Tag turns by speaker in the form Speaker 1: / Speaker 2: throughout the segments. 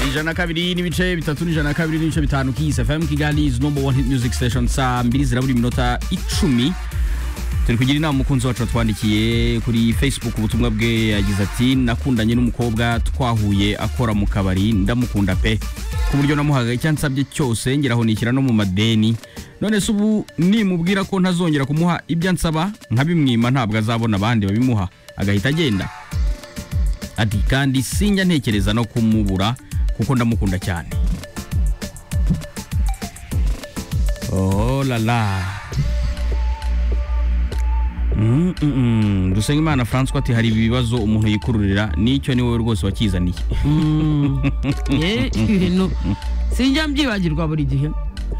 Speaker 1: ijana na kabiri n'ibice bitatu n'ijana na kabiri n'ibice bitanu kiyisi fm kigali is number one hit music station saa mbiri zirabura iminota icumi turi kugira inama umukunzi wacu watwandikiye kuri facebook ubutumwa bwe yagize ati nakundanye n'umukobwa twahuye akora mu kabari ndamukunda pe ku buryo namuhaga icyo ansabye cyose ngeraho nishyira no mu madeni none se ubu nimubwira ko ntazongera kumuha ibyo ansaba nkabimwima ntabwo azabona abandi babimuha agahita agenda ati kandi sinjya ntekereza no kumubura kuko ndamukunda cyane oh la la Mm, mm, mm. Dusengimana François ati hari ibibazo umuntu yikururira nicyo ni wowe rwose wakizaniye
Speaker 2: ye ibintu sinjya mbyibagirwa buri gihe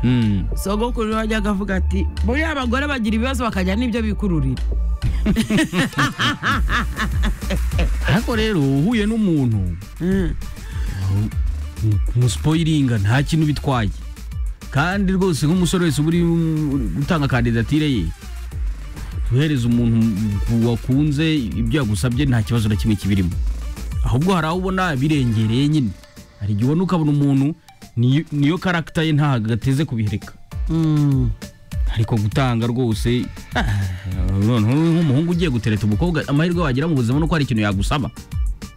Speaker 1: Mm.
Speaker 2: sogokuru wajyaga avuga ati buriya abagore bagira ibibazo bakajya n'ibyo bikururira
Speaker 1: ariko rero uhuye n'umuntu
Speaker 2: Mm.
Speaker 1: umusipoyiringa nta kintu bitwaye kandi rwose nk'umusore wese uba uri gutanga kandidatire ye uhereza umuntu wakunze ibyo yagusabye nta kibazo na kimwe kibirimo ahubwo hari aho ubona birengereye nyine hari igihe ubona ukabona umuntu niyo- niyo karagita ye ntago gateze kubihereka
Speaker 2: Mm.
Speaker 1: ariko gutanga rwose ah, noneho nk'umuhungu ugiye gutereta umukobwa amahirwe wagira mu buzima ni uko hari ikintu yagusaba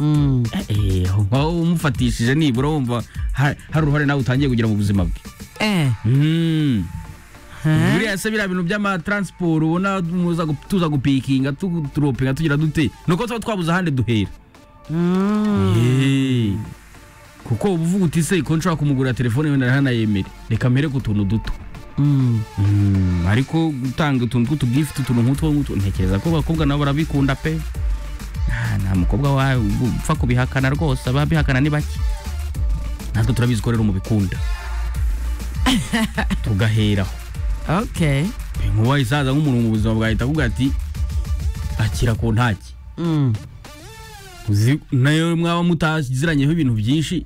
Speaker 2: Mm.
Speaker 1: Eh, aho ngaho umufatishije nibura wumva ha- hari uruhare nawe utangiye kugira mu buzima bwe
Speaker 2: Eh.
Speaker 1: Mm.
Speaker 2: Eh.
Speaker 1: buriya se biriya bintu by'amataransiporo ubona muza gu- tuza gupikinga tu- turopinga tugira dute ni uko tuba twabuze ahandi duhera
Speaker 2: Mm.
Speaker 1: Eh. kuko uba uvuga uti se ko nshobora kumugurira telefone wenda ntanayemere reka mpere ku tuntu duto
Speaker 2: Mm.
Speaker 1: Mm, ariko gutanga utuntu tw'utugifuti utuntu nk'utwo ngutu ntekereza ko abakobwa nabo barabikunda pe Ah, nta mukobwa wa- upfa kubihakana rwose ababihakana ni bake natwe turabizi ko rero mubikunda tugaheraho
Speaker 2: okay
Speaker 1: nkuba isaza nk'umuntu mu buzima bwahita avuga ati akira ku ntaki
Speaker 2: Mm.
Speaker 1: uzi nayo mwaba mutaziranyeho ibintu byinshi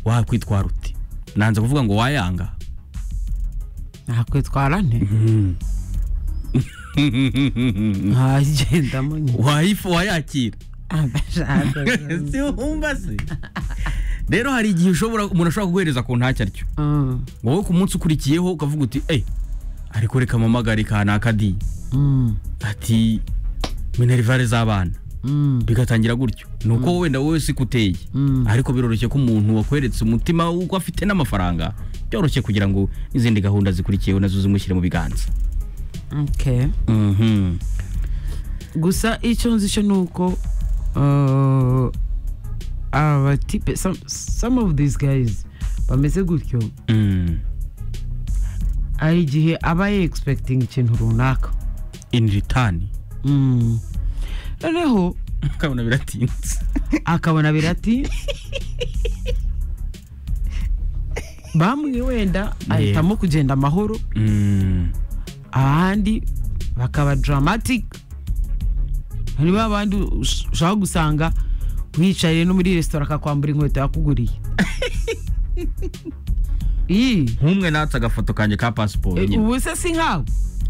Speaker 1: wakwitwara uti nanze kuvuga ngo wayanga
Speaker 2: nakwitwara nte ntagendamo nyine
Speaker 1: wayifu wayakira
Speaker 2: abashaka
Speaker 1: si wumva se rero hari igihe ushobora umuntu ashobora kuguhereza ku ntacyo atyo
Speaker 2: Mm.
Speaker 1: wowe ku munsi ukurikiyeho ukavuga uti eyi ariko reka mpamagare kanaka di
Speaker 2: Mm.
Speaker 1: ati minerivare z'abana
Speaker 2: Mm.
Speaker 1: bigatangira gutyo ni uko wenda wowe si kuteye
Speaker 2: Mm.
Speaker 1: ariko biroroshye ko umuntu wakweretse umutima w'uko afite n'amafaranga byoroshye kugira ngo n'izindi gahunda zikurikiyeho nazo zimushyire mu biganza
Speaker 2: okay
Speaker 1: Mhm.
Speaker 2: gusa icyo nzi cyo ni uko uh, abatipe some, some of these guys bameze gutyo
Speaker 1: Mm.
Speaker 2: hari igihe aba yexpecting ikintu runaka
Speaker 1: in return
Speaker 2: Mm. noneho
Speaker 1: ukabona biratinze
Speaker 2: akabona birati bamwe wenda ahitamo kugenda amahoro
Speaker 1: Mm.
Speaker 2: abandi bakaba dramatic hari ba bandi ush- ushaka gusanga wicaye no muri resitora akakwambura inkweto yakuguriye iyi
Speaker 1: nk'umwe natse agafoto kanjye ka pasiporo
Speaker 2: eh,
Speaker 1: nyine
Speaker 2: ubu se si nkawe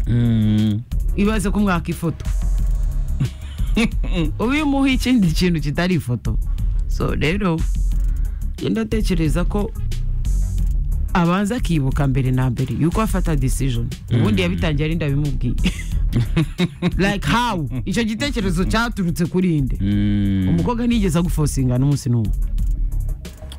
Speaker 1: Mm.
Speaker 2: ibaze ko mwaka ifoto uba iyo umuha ikindi kintu kitari ifoto so rero genda atekereza ko abanza akibuka mbere na mbere yuko afata decision ubundi yabitangiye ari ndabimubwiye like how icyo gitekerezo cyaturutse kuri nde
Speaker 1: Mm.
Speaker 2: umukobwa nigeze agufosinga n'umunsi n'umwe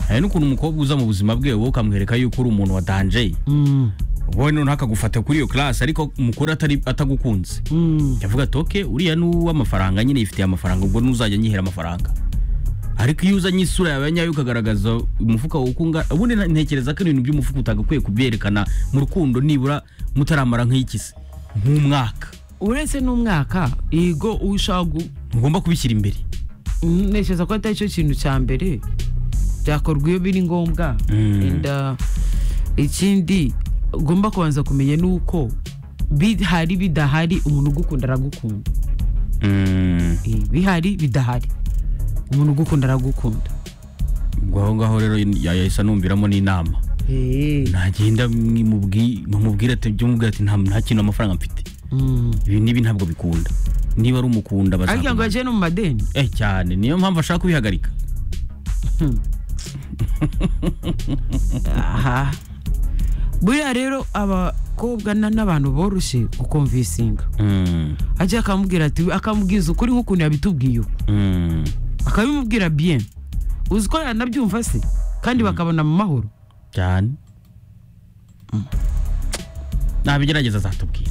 Speaker 1: hari n'ukuntu umukobwa uza mu buzima bwe wowe ukamwereka yuko uri umuntu wa danje
Speaker 2: Mm,
Speaker 1: wowe noneho akagufata kuri iyo karasi ariko umukuru atari atagukunze
Speaker 2: mm,
Speaker 1: yavuga ati oke uriya ni uw'amafaranga nyine yifitiye amafaranga ubwo n'uzajya nyihera amafaranga ariko iyo uzanye isura yawe nyayo ukagaragaza umufuka wawe uko ungana ubundi nta- ntekereza ko ibintu by'umufuka utagakwiye kubyerekana mu rukundo nibura mutaramara nk'ikisi nk'umwaka
Speaker 2: uretse n'umwaka yego ushaka gu-
Speaker 1: ntugomba kubishyira imbere
Speaker 2: ntekereza ko atari cyo kintu cya mbere byakorwa iyo biri ngombwa
Speaker 1: Mm.
Speaker 2: And, uh, ikindi ugomba kubanza kumenya ni uko bihari bidahari umuntu ugukunda aragukunda
Speaker 1: Mm.
Speaker 2: Eh, bihari bidahari umuntu ugukunda aragukunda
Speaker 1: ubwo aho ngaho rero yahise anumviramo n'inama
Speaker 2: Eh,
Speaker 1: nagenda mwimubwi- mwamubwira ati byumubwira ati nta nta kintu amafaranga mfite
Speaker 2: mm.
Speaker 1: ibi n'ibi ntabwo bikunda niba ari umukunda
Speaker 2: ariko ngo
Speaker 1: bazakunda
Speaker 2: yagiye no mu madeni
Speaker 1: eh cyane niyo mpamvu ashaka kubihagarika
Speaker 2: aha buriya rero abakobwa na- n'abantu boroshye gukomvisinga
Speaker 1: Mm,
Speaker 2: ajya akamubwira ati akamubwiza ukuri nk'ukuntu yabitubwiye ubu
Speaker 1: mm.
Speaker 2: akabimubwira bien uzi ko yanabyumva se kandi bakabona mu mahoro
Speaker 1: cyane nabigerageza azatubwira